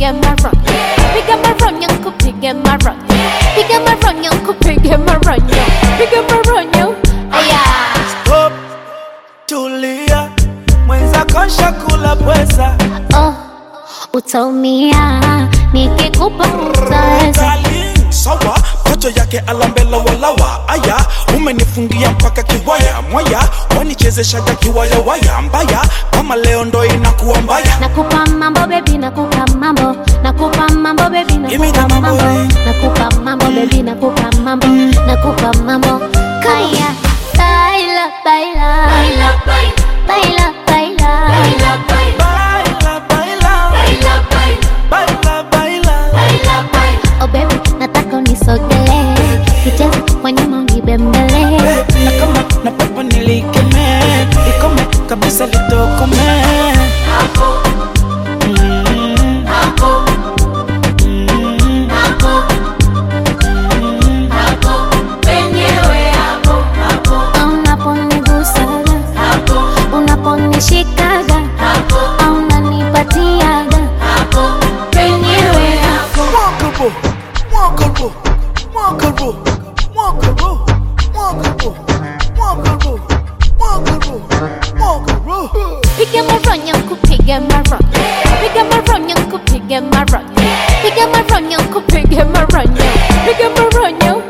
nikupige maronyo piga maronyo nikupige maronyo piga maronyo nikupige maronyo piga maronyo aya Stop, tulia, mwenzako shakula pweza. oh utaumia nikikupa utaweza Darling, sawa kocho yake alambela walawa aya umenifungia mpaka kiwaya mwaya wanichezeshaga kiwaya waya mbaya kama leo ndo inakuwa mbaya nakupa mambo bebi nakupa mambo nakupa mambo bebi Give me the nakupa mambo, mambo eh. nakupa mambo bebi nakupa mambo nakupa mambo kaya baila baila baila baila baila baila baila baila baila oh baby nataka unisogelee kicheze kwa nyuma unibembele na kama na pepo nilikeme ikome kabisa litokome Mm. Mm. unaponigusaga unaponishikaga au unanipatiaga penyewe hapo Walkable, walkable, walkable, walkable, walkable, walkable, walkable, walkable. Piga maronyo kupige maronyo Piga maronyo kupige maronyo Piga maronyo kupige maronyo Piga maronyo